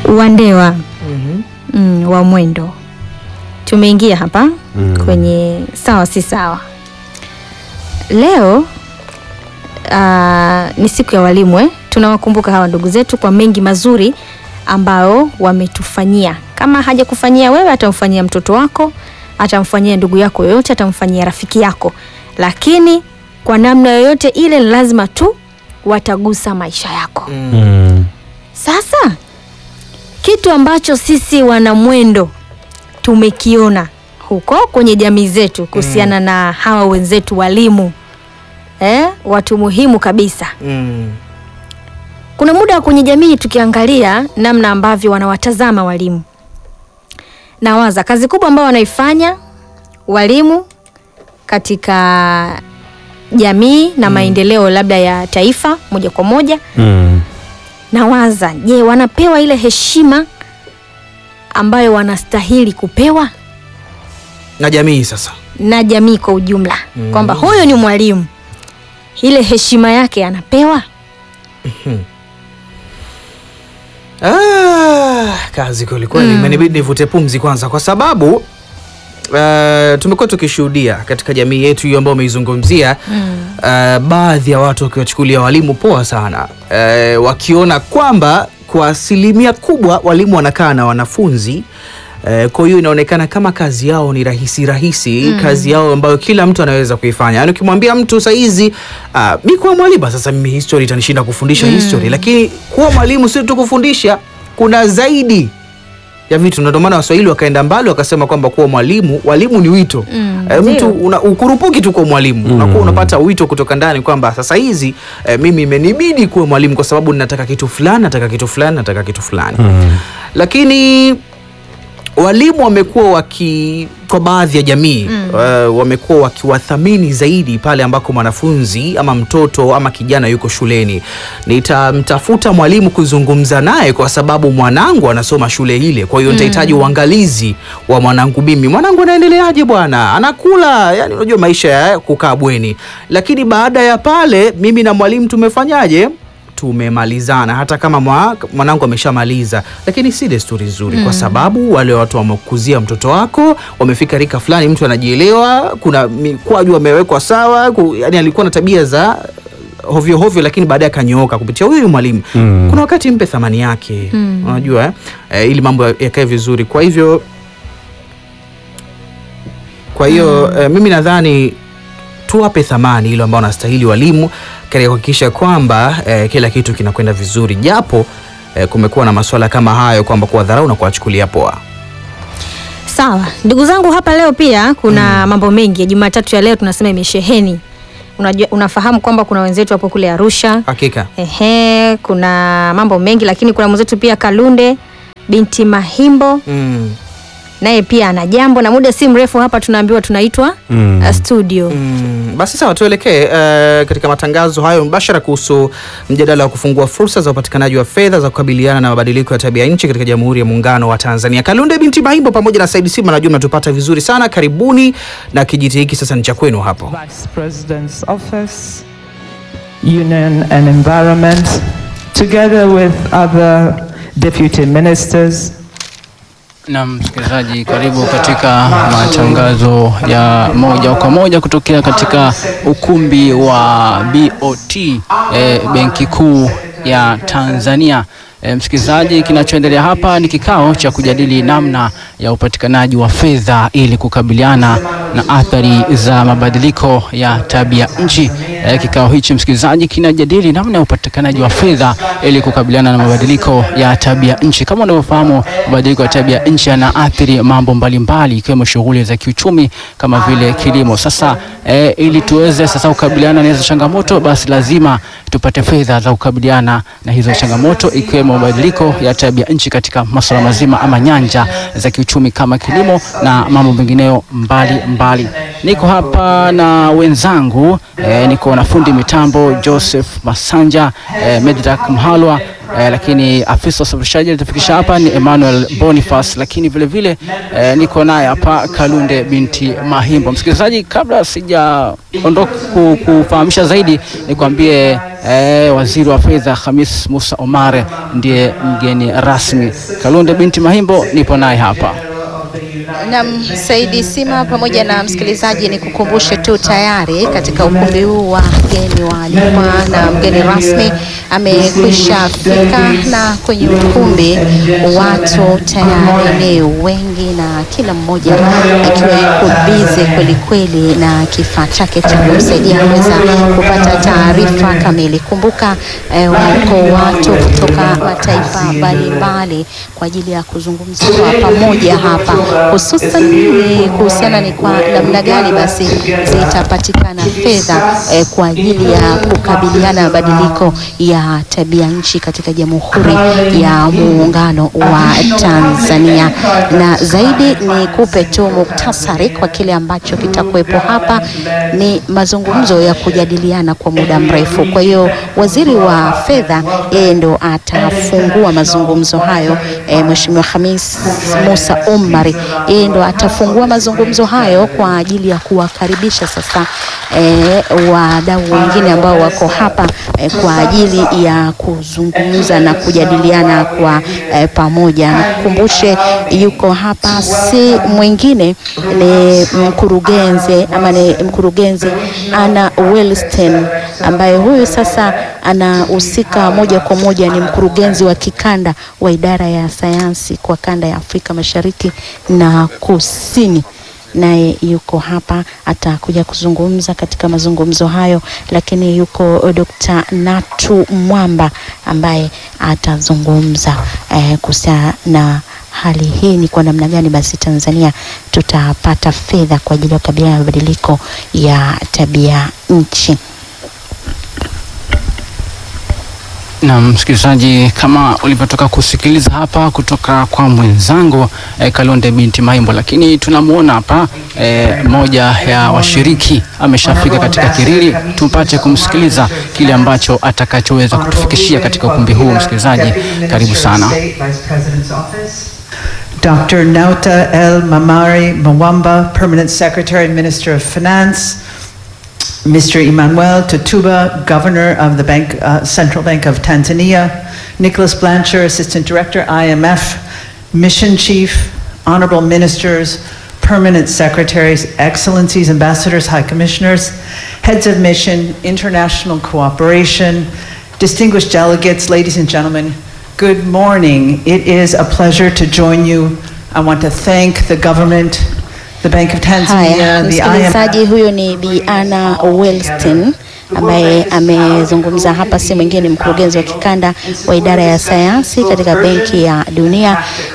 Wandewa Mhm. mm, wa mwendo tumeingia hapa Mm. kwenye sawa si sawa. Leo ah, ni siku ya walimu eh? Tunawakumbuka hawa ndugu zetu kwa mengi mazuri ambao wametufanyia. Kama hajakufanyia wewe, atamfanyia mtoto wako, atamfanyia ndugu yako yoyote, atamfanyia rafiki yako, lakini kwa namna yoyote ile ni lazima tu watagusa maisha yako. Mm. Mm. Sasa kitu ambacho sisi wanamwendo tumekiona huko kwenye jamii zetu kuhusiana na hawa wenzetu walimu eh, watu muhimu kabisa. Mm. Kuna muda kwenye jamii tukiangalia namna ambavyo wanawatazama walimu, nawaza kazi kubwa ambayo wanaifanya walimu katika jamii na maendeleo labda ya taifa moja kwa moja Mm. nawaza je, wanapewa ile heshima ambayo wanastahili kupewa na jamii sasa na jamii kwa ujumla, Mm. kwamba huyu ni mwalimu, ile heshima yake anapewa. Ah, kazi kweli kweli, imenibidi nivute pumzi kwanza, kwa sababu uh, tumekuwa tukishuhudia katika jamii yetu hiyo ambayo umeizungumzia uh, baadhi ya watu wakiwachukulia walimu poa sana uh, wakiona kwamba kwa asilimia kubwa walimu wanakaa na wanafunzi Uh, kwa hiyo inaonekana kama kazi yao ni rahisi rahisi kazi yao ambayo kila mtu anaweza kuifanya. Yaani ukimwambia mtu saizi uh, mi kuwa mwalimu sasa mimi history itanishinda kufundisha history, lakini kuwa mwalimu sio tu kufundisha, kuna zaidi ya vitu. Na ndio maana Waswahili wakaenda mbali wakasema kwamba kuwa mwalimu, walimu ni wito Mm, Eh, mtu ndio. una, ukurupuki tu kwa mwalimu unakuwa unapata wito kutoka ndani kwamba sasa hizi eh, mimi imenibidi kuwa mwalimu kwa sababu ninataka kitu fulani, nataka kitu fulani, nataka kitu fulani Mm. lakini walimu wamekuwa waki kwa baadhi ya jamii uh, wamekuwa wakiwathamini zaidi pale ambako mwanafunzi ama mtoto ama kijana yuko shuleni. Nitamtafuta mwalimu kuzungumza naye kwa sababu mwanangu anasoma shule ile, kwa hiyo nitahitaji uangalizi wa mwanangu. Mimi mwanangu anaendeleaje bwana, anakula? Yani unajua maisha ya kukaa bweni. Lakini baada ya pale, mimi na mwalimu tumefanyaje? tumemalizana hata kama mwa, mwanangu ameshamaliza, lakini si desturi nzuri kwa sababu wale watu wamekuzia mtoto wako, wamefika rika fulani, mtu anajielewa, kuna mikwaju amewekwa sawa, ku, yani alikuwa na tabia za hovyo hovyo, lakini baadaye akanyooka kupitia huyu mwalimu. Mm. Kuna wakati mpe thamani yake, unajua eh? Eh, ili mambo yakae vizuri. Kwa hivyo kwa hiyo eh, mimi nadhani tuwape thamani ile ambao wanastahili walimu katika kuhakikisha kwamba eh, kila kitu kinakwenda vizuri, japo eh, kumekuwa na masuala kama hayo kwamba kuwadharau na kuwachukulia poa. Sawa ndugu zangu, hapa leo pia kuna mambo mengi. Jumatatu ya leo tunasema imesheheni. Unajua, unafahamu kwamba kuna wenzetu hapo kule Arusha Hakika Ehe, kuna mambo mengi lakini kuna mwenzetu pia Kalunde binti Mahimbo mm. naye pia ana jambo, na muda si mrefu hapa tunaambiwa tunaitwa Mm. uh, studio. Mm, basi sawa, tuelekee eh, katika matangazo hayo mbashara kuhusu mjadala wa kufungua fursa za upatikanaji wa fedha za kukabiliana na mabadiliko ya tabia nchi katika Jamhuri ya Muungano wa Tanzania. Kalunde binti Mahimbo pamoja na Said Sima, najua mnatupata vizuri sana. Karibuni na kijiti hiki sasa ni cha kwenu hapo. Vice President's Office, Union and Environment, together with other deputy ministers, Na msikilizaji, karibu katika matangazo ya moja kwa moja kutokea katika ukumbi wa BOT eh, Benki Kuu ya Tanzania. Eh, msikilizaji, kinachoendelea hapa ni kikao cha kujadili namna ya upatikanaji wa fedha ili kukabiliana na athari za mabadiliko ya tabia nchi. Eh, kikao hichi msikilizaji, kinajadili namna ya upatikanaji wa fedha ili kukabiliana na mabadiliko ya tabia nchi. Kama unavyofahamu, mabadiliko ya tabia nchi yanaathiri mambo mbalimbali ikiwemo shughuli za kiuchumi kama vile kilimo. Sasa eh, ili tuweze sasa kukabiliana na hizo changamoto, basi lazima tupate fedha za kukabiliana na hizo changamoto ikiwemo mabadiliko ya tabia nchi katika masuala mazima ama nyanja za kiuchumi kama kilimo na mambo mengineyo mbali mbali. Niko hapa na wenzangu eh, niko na fundi mitambo Joseph Masanja eh, Medrak Mhalwa eh, lakini afisa usafirishaji alitufikisha hapa ni Emmanuel Boniface, lakini vile vile eh, niko naye hapa Kalunde binti Mahimbo. Msikilizaji, kabla sijaondoka ku- kufahamisha zaidi, nikwambie eh, waziri wa fedha Hamis Musa Omar ndiye mgeni rasmi. Kalunde binti Mahimbo nipo naye hapa. Nam Saidi Sima pamoja na msikilizaji, ni kukumbushe tu tayari katika ukumbi huu wa mgeni waalikwa na mgeni rasmi amekwisha fika, na kwenye ukumbi watu tayari ni wengi, na kila mmoja akiwa yuko bize kweli kweli na kifaa chake cha kumsaidia kuweza kupata taarifa kamili. Kumbuka eh, wako watu kutoka mataifa mbalimbali kwa ajili ya kuzungumza kwa pamoja hapa hususan ni kuhusiana ni kwa namna gani basi zitapatikana fedha eh, kwa ajili ya kukabiliana na mabadiliko ya tabia nchi katika Jamhuri ya Muungano wa Tanzania. Na zaidi ni kupe tu muktasari kwa kile ambacho kitakuwepo hapa, ni mazungumzo ya kujadiliana kwa muda mrefu. Kwa hiyo waziri wa fedha yeye ndo atafungua mazungumzo hayo eh, Mheshimiwa Hamis Musa Omari yeye ndo atafungua mazungumzo hayo kwa ajili ya kuwakaribisha sasa eh, wadau wengine ambao wako hapa eh, kwa ajili ya kuzungumza na kujadiliana kwa eh, pamoja. Nikukumbushe yuko hapa si mwingine ni mkurugenzi ama ni mkurugenzi Anna Wellston ambaye huyu sasa anahusika moja kwa moja, ni mkurugenzi wa kikanda wa idara ya sayansi kwa kanda ya Afrika Mashariki na Kusini naye yuko hapa, atakuja kuzungumza katika mazungumzo hayo, lakini yuko Dr. Natu Mwamba ambaye atazungumza eh, kuhusiana na hali hii ni kwa namna gani basi Tanzania tutapata fedha kwa ajili ya kukabiliana na mabadiliko ya tabia nchi. Na msikilizaji, kama ulivyotoka kusikiliza hapa kutoka kwa mwenzangu eh, Kalonde binti Maimbo, lakini tunamwona hapa eh, moja ya washiriki ameshafika katika kiriri, tupate kumsikiliza kile ambacho atakachoweza kutufikishia katika ukumbi huu. Msikilizaji, karibu sana. Dr. Nauta El Mamari Mwamba, Permanent Secretary and Minister of Finance. Mr. Emmanuel Tutuba, Governor of the Bank, uh, Central Bank of Tanzania. Nicholas Blancher, Assistant Director, IMF. Mission Chief, Honorable Ministers, Permanent Secretaries, Excellencies, Ambassadors, High Commissioners, Heads of Mission, International Cooperation, distinguished delegates, ladies and gentlemen, good morning. It is a pleasure to join you. I want to thank the government, the Bank of Haya, Tanzania, the IMF. msikilizaji, huyo ni Bi Anna Wellston ambaye amezungumza hapa, si mwingine ni mkurugenzi wa kikanda wa idara ya sayansi katika Benki ya Dunia.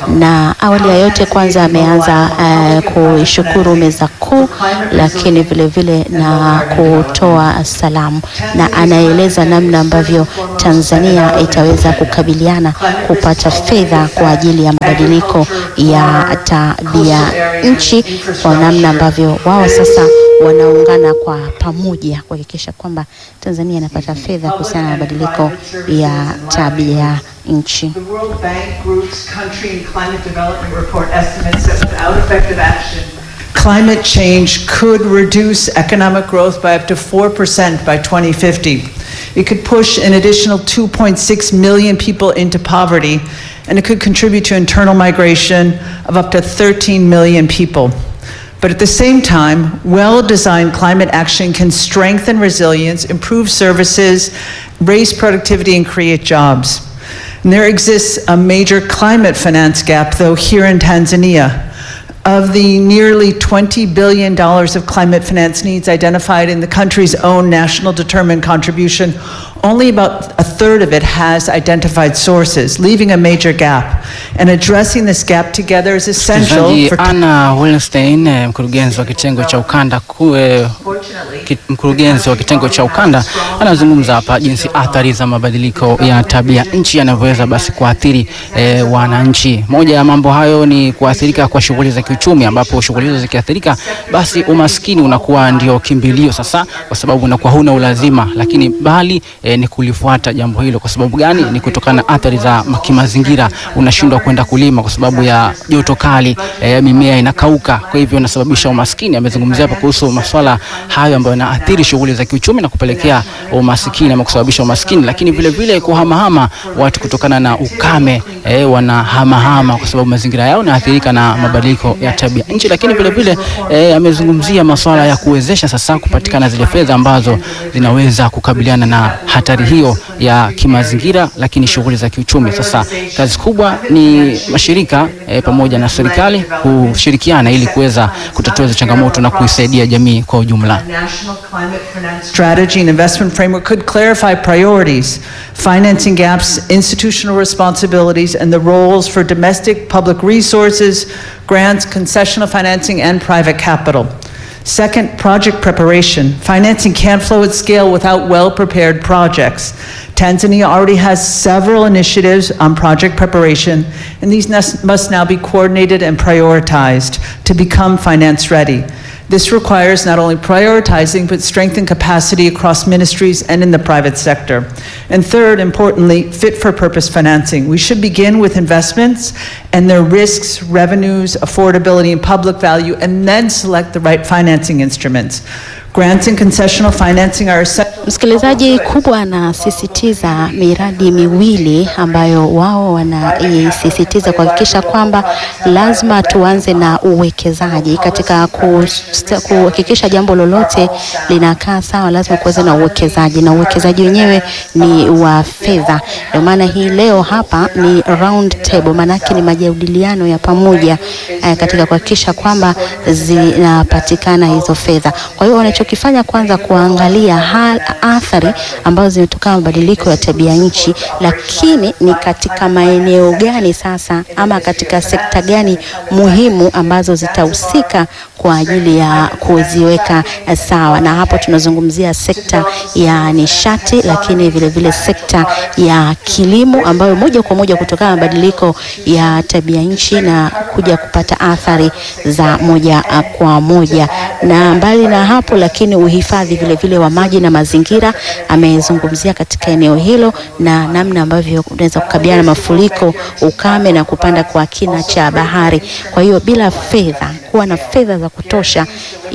Na awali ya yote, kwanza ameanza uh, kuishukuru meza kuu, lakini vile vile na kutoa salamu, na anaeleza namna ambavyo Tanzania itaweza kukabiliana kupata fedha kwa ajili ya mabadiliko ya tabia nchi, kwa namna ambavyo wao sasa wanaungana kwa pamoja kuhakikisha kwamba Tanzania inapata fedha kuhusiana na mabadiliko ya tabia nchi. The World Bank Group's Country and Climate Development Report estimates that without effective action, climate change could reduce economic growth by up to 4% by 2050. It could push an additional 2.6 million people into poverty, and it could contribute to internal migration of up to 13 million people. But at the same time, well-designed climate action can strengthen resilience, improve services, raise productivity, and create jobs. And there exists a major climate finance gap, though, here in Tanzania. Of the nearly $20 billion of climate finance needs identified in the country's own national determined contribution, only about a third of it has identified sources, leaving a major gap. And addressing this gap together is essential Msikilizaji, for Anna Willenstein, eh, mkurugenzi wa kitengo cha ukanda ku- eh, ki- mkurugenzi wa kitengo cha ukanda anazungumza hapa jinsi athari za mabadiliko ya tabia nchi yanavyoweza basi kuathiri eh, wananchi. Moja ya mambo hayo ni kuathirika kwa shughuli za kiuchumi, ambapo shughuli hizo zikiathirika, basi umaskini unakuwa ndio kimbilio sasa, kwa sababu unakuwa huna ulazima, lakini bali eh, eh, ni kulifuata jambo hilo. Kwa sababu gani? Ni kutokana na athari za ma- kimazingira, unashindwa kwenda kulima kwa sababu ya joto kali, eh, mimea inakauka, kwa hivyo inasababisha umaskini. Amezungumzia hapa kuhusu masuala hayo ambayo yanaathiri shughuli za kiuchumi na kupelekea umaskini ama kusababisha umaskini, lakini vile vile kuhamahama watu kutokana na ukame eh, wanahamahama kwa sababu mazingira yao yanaathirika na mabadiliko ya tabia nchi, lakini vile vile eh, amezungumzia masuala ya kuwezesha sasa kupatikana zile fedha ambazo zinaweza kukabiliana na hatari hiyo ya kimazingira, lakini shughuli za kiuchumi. Sasa kazi kubwa ni mashirika eh, pamoja na serikali kushirikiana ili kuweza kutatua hizo changamoto na kuisaidia jamii kwa ujumla. National Climate Finance Strategy and Investment Framework could clarify priorities, financing gaps, institutional responsibilities, and the roles for domestic public resources, grants, concessional financing, and private capital. Second, project preparation. Financing can't flow at scale without well-prepared projects. Tanzania already has several initiatives on project preparation, and these nes- must now be coordinated and prioritized to become finance-ready. This requires not only prioritizing, but strengthen capacity across ministries and in the private sector. And third, importantly, fit-for-purpose financing. We should begin with investments and their risks, revenues, affordability, and public value, and then select the right financing instruments. Grants and concessional financing are essential. Msikilizaji, kubwa anasisitiza miradi miwili ambayo wao wanaisisitiza kuhakikisha kwamba lazima tuanze na uwekezaji katika kusta- kuhakikisha jambo lolote linakaa sawa, lazima kuweze na uwekezaji, na uwekezaji wenyewe ni wa fedha. Ndio maana hii leo hapa ni round table, maanake ni majadiliano ya pamoja eh, katika kuhakikisha kwamba zinapatikana hizo fedha. Kwa hiyo wanachokifanya kwanza kuangalia hal, athari ambazo zimetokana na mabadiliko ya tabia nchi, lakini ni katika maeneo gani sasa ama katika sekta gani muhimu ambazo zitahusika kwa ajili ya kuziweka eh, sawa, na hapo tunazungumzia sekta ya nishati, lakini vile vile sekta ya kilimo ambayo moja kwa moja kutokana na mabadiliko ya tabia nchi na kuja kupata athari za moja ah, kwa moja. Na mbali na hapo, lakini uhifadhi vile vile wa maji na mazingira amezungumzia katika eneo hilo na namna ambavyo unaweza kukabiliana na mafuriko, ukame na kupanda kwa kina cha bahari. Kwa hiyo bila fedha, kuwa na fedha za kutosha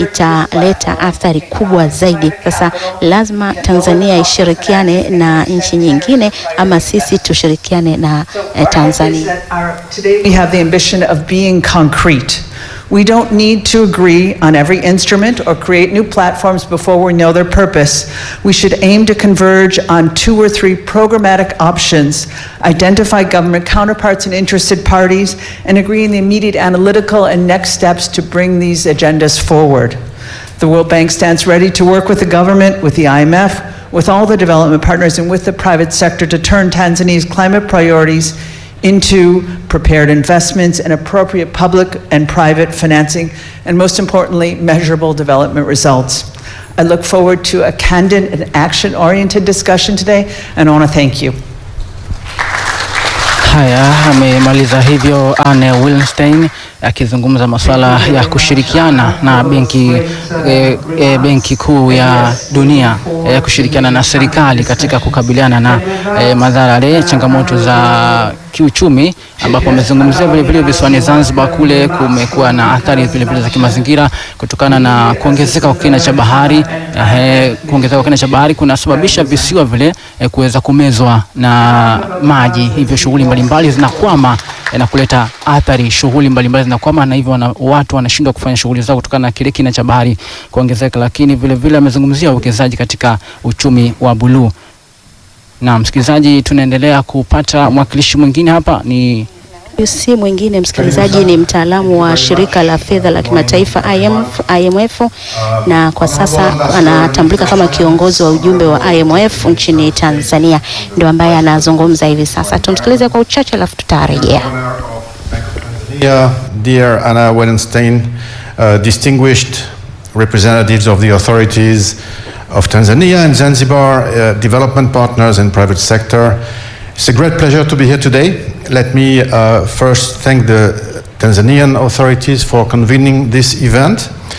italeta athari kubwa zaidi. Sasa lazima Tanzania ishirikiane na nchi nyingine ama sisi tushirikiane na eh, Tanzania. Today we have the ambition of being concrete. We don't need to agree on every instrument or create new platforms before we know their purpose. We should aim to converge on two or three programmatic options, identify government counterparts and interested parties, and agree on the immediate analytical and next steps to bring these agendas forward. The World Bank stands ready to work with the government, with the IMF, with all the development partners, and with the private sector to turn Tanzania's climate priorities into prepared investments and appropriate public and private financing, and most importantly, measurable development results. I look forward to a candid and action-oriented discussion today, and I want to thank you. Haya, amemaliza hivyo Anne Wilstein akizungumza masuala ya kushirikiana na benki e, e, benki kuu ya dunia e, kushirikiana na serikali katika kukabiliana na e, madhara yale changamoto za kiuchumi, ambapo amezungumzia vile vile visiwani Zanzibar kule kumekuwa na athari vile vile za kimazingira kutokana na kuongezeka kwa kina cha bahari. Eh, kuongezeka kwa kina cha bahari kunasababisha visiwa vile eh, kuweza kumezwa na maji, hivyo shughuli mbalimbali zinakwama eh, na kuleta athari. Shughuli mbalimbali zinakwama na hivyo wana, watu wanashindwa kufanya shughuli zao kutokana na kile kina cha bahari kuongezeka. Lakini vile vile amezungumzia uwekezaji katika uchumi wa buluu. Na msikilizaji, tunaendelea kupata mwakilishi mwingine hapa ni Huyu si mwingine msikilizaji, ni mtaalamu wa shirika la fedha la kimataifa IMF, IMF na kwa sasa anatambulika kama kiongozi wa ujumbe wa IMF nchini Tanzania, ndio ambaye anazungumza hivi sasa. Tumsikilize kwa uchache, alafu tutarejea. Dear, dear Anna Wallenstein, uh, distinguished representatives of the authorities of Tanzania and Zanzibar, uh, development partners and private sector, it's a great pleasure to be here today. Let me uh, first thank the Tanzanian authorities for convening this event.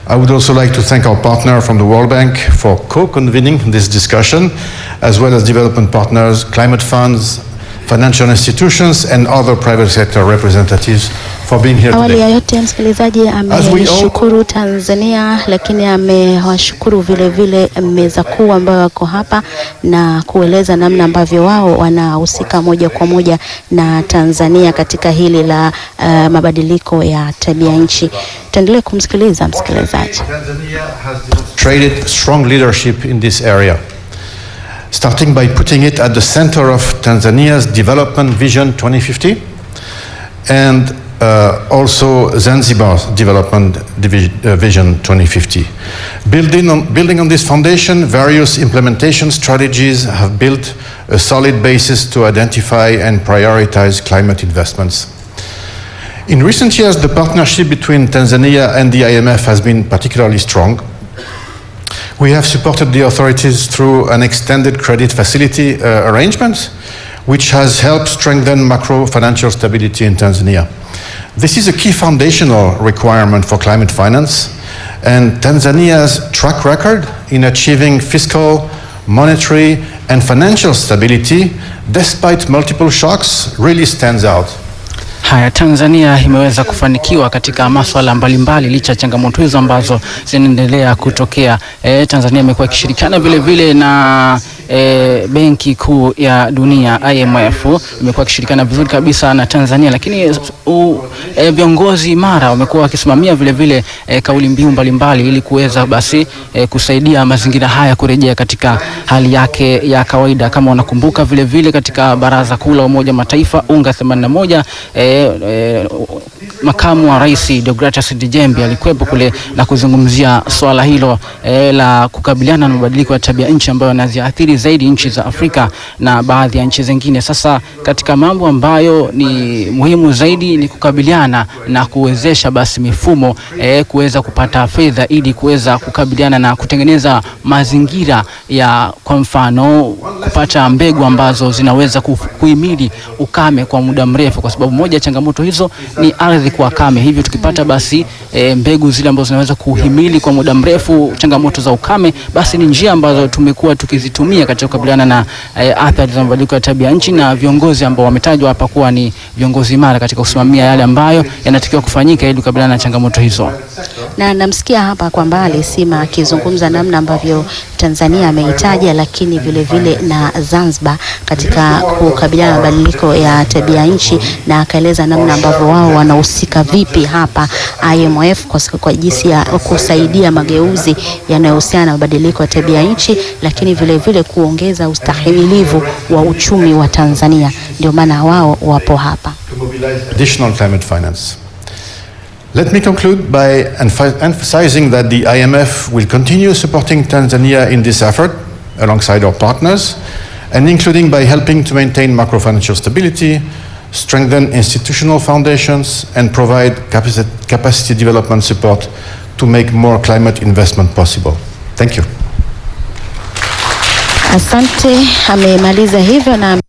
I would also like to thank our partner from the World Bank for co-convening this discussion, as well as development partners, climate funds, financial institutions, and other private sector representatives for being here Awali ya today. yote msikilizaji, As we all- ameshukuru Tanzania, lakini amewashukuru vile vile meza kuu ambayo wako hapa na kueleza namna ambavyo wao wanahusika moja kwa moja na Tanzania katika hili la uh, mabadiliko ya tabia nchi. Tuendelee kumsikiliza msikilizaji. Tanzania has demonstrated strong leadership in this area, starting by putting it at the center of Tanzania's Development Vision 2050 and uh, also Zanzibar's Development Divi- uh, Vision 2050. Building on, building on this foundation, various implementation strategies have built a solid basis to identify and prioritize climate investments. In recent years, the partnership between Tanzania and the IMF has been particularly strong. We have supported the authorities through an extended credit facility uh, arrangement, which has helped strengthen macro financial stability in Tanzania. This is a key foundational requirement for climate finance, and Tanzania's track record in achieving fiscal, monetary, and financial stability, despite multiple shocks, really stands out. Haya, Tanzania imeweza kufanikiwa katika masuala mbalimbali licha ya changamoto hizo ambazo zinaendelea kutokea. E, Tanzania imekuwa ikishirikiana vile vile na e, Benki Kuu ya Dunia IMF imekuwa ikishirikiana vizuri kabisa na Tanzania, lakini u, e, viongozi imara wamekuwa wakisimamia vile vile e, kauli mbiu mbalimbali ili kuweza basi e, kusaidia mazingira haya kurejea katika hali yake ya kawaida. Kama unakumbuka vile vile katika Baraza Kuu la Umoja wa Mataifa UNGA 81 e, e, makamu wa rais Deogratias Ndejembi alikuwepo kule na kuzungumzia swala hilo e, la kukabiliana na mabadiliko ya tabia nchi ambayo yanaziathiri zaidi nchi za Afrika na baadhi ya nchi zingine. Sasa katika mambo ambayo ni muhimu zaidi ni kukabiliana na kuwezesha basi mifumo e, kuweza kupata fedha ili kuweza kukabiliana na kutengeneza mazingira ya kwa mfano kupata mbegu ambazo zinaweza kuf- kuhimili ukame kwa muda mrefu, kwa sababu moja ya changamoto hizo ni ardhi kuwa kame. Hivyo tukipata basi e, mbegu zile ambazo zinaweza kuhimili kwa muda mrefu changamoto za ukame, basi ni njia ambazo tumekuwa tukizitumia katika kukabiliana na e, athari za mabadiliko ya tabia nchi, na viongozi ambao wametajwa hapa kuwa ni viongozi imara katika kusimamia yale ambayo yanatakiwa kufanyika ili kukabiliana na changamoto hizo. na namsikia hapa kwa mbali Sima akizungumza namna ambavyo Tanzania ameitaja, lakini vile vile na Zanzibar katika kukabiliana na mabadiliko ya tabia nchi, na akaeleza namna ambavyo wao wanahusika vipi hapa IMF kwa, kwa jinsi ya kusaidia mageuzi yanayohusiana na mabadiliko ya tabia nchi, lakini vile vile kuongeza ustahimilivu wa uchumi wa Tanzania. Ndio maana wao wapo hapa. to mobilize additional climate finance. Let me conclude by emph- emphasizing that the IMF will continue supporting Tanzania in this effort alongside our partners, and including by helping to maintain macro financial stability, strengthen institutional foundations, and provide capacity, capacity development support to make more climate investment possible. Thank you. Asante, amemaliza hivyo na